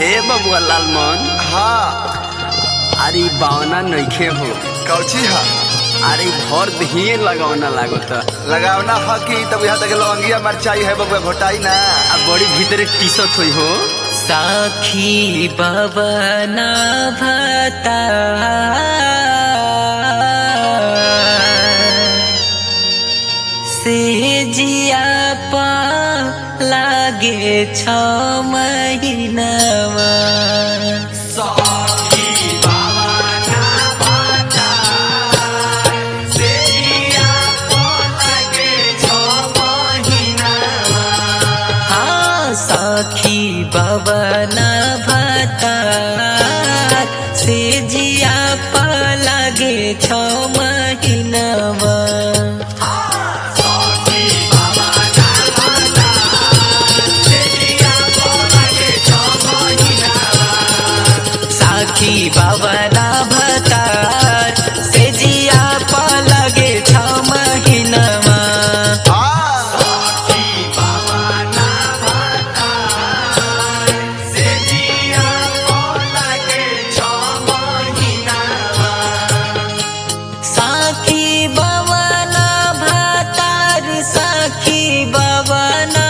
ए बबुआ लालमन हाँ अरे बावना नइखे हो कौची हा अरे भर दिए लगौना लागत लगावना ह कि तब यहाँ तक लवंगिया मरचाई है बबुआ घोटाई ना आ बड़ी भीतरे टीसत होई हो साखी बवना भता से जिया पा लागे छ महीनामा हाँ सखी बवना भता से जिया पा लागे छ महीनामा साखी बाबना भतार से जिया पा लगे छ महीनामा हाँ साखी बाबना भतार साखी बाबना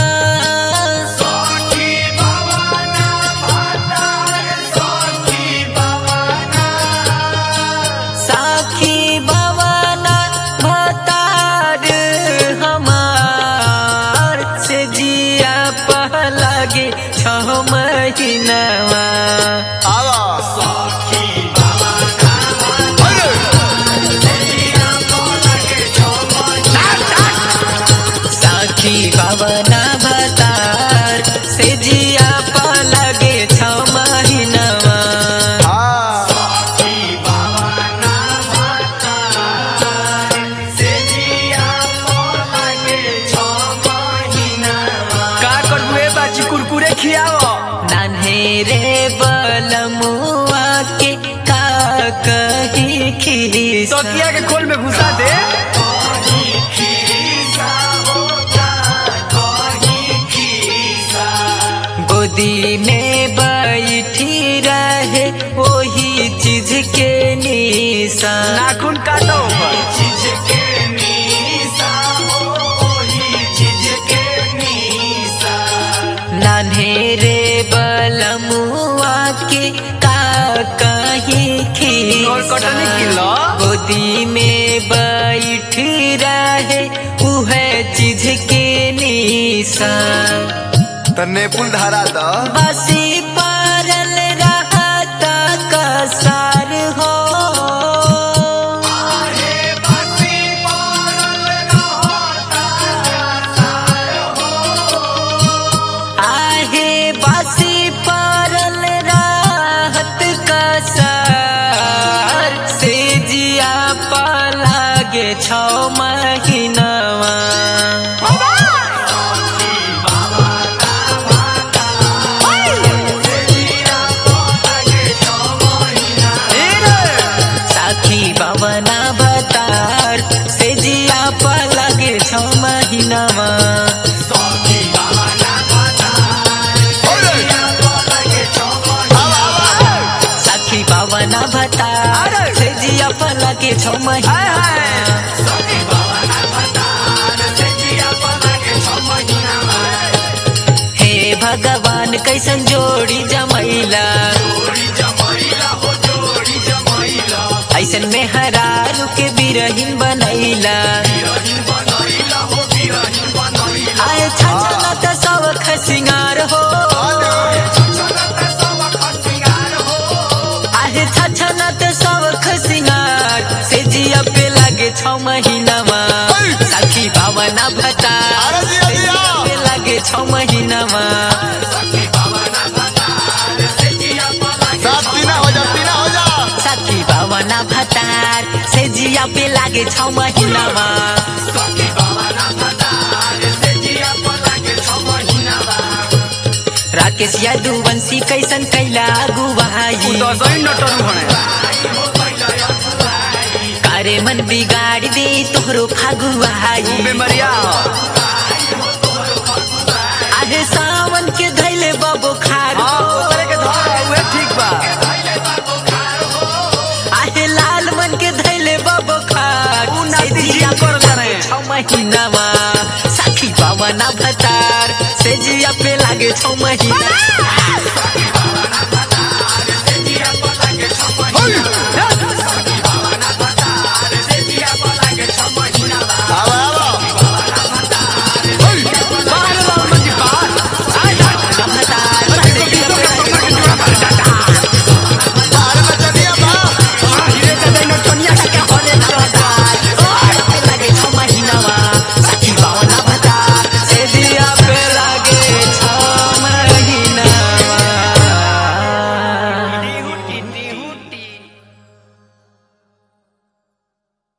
साखी बाबना भतार हमार से जिया पा लगे छ महीनामा आवा अरे साखी बाबना भतार से जिया पा लगे छ महीनामा हाँ का करबुए बाची कुरकुरे खियाओ नान्हेरे बलमुआ के का कही खीसा तकिया के खोल में घुसा दे गोदी में बैठी रहे वही चीज के निशा नाखून काटो ऊपर नान्हेरे बलमुआ के का कहीं और कटनी खीसा किलो गोदी में बैठ रहे उह चीज के निशा तो नेपुल धारा द बसी पारल रहता कसार हो आहे बसी पारल रहत कसार से जिया पालागे छ महीनावा साखी बाबना भतार से जिया पालागे छ महीनावा साखी बाबना भतार से जिया पालागे छ हाय महीनावा हाय हे भगवान कैसन जोड़ी जमैला ऐसन में हरारू के बिरहीन बनैला आए छछना त सब खसिंगार हो आहे छछना त सब खसिंगार से जिया पे लागे छ महीनामा साखी बाबना भता अरे जिया, से जिया। जिया पे लागे छ महीनामा सात तीना हो जा तीना हो जा साथी बाबना भतार से जिया पे लागे छ महीनामा राकेश यादुवंशी कैसन कैला गुवाई दसैन नटन भने कारे मन बिगाड़ दे तोहरो फागुआई बेमरिया आज सावन के धैले बबो खार हाँ, ओकरे महीनावा साखी पावना भतार से जिया पे लागे छौ महीना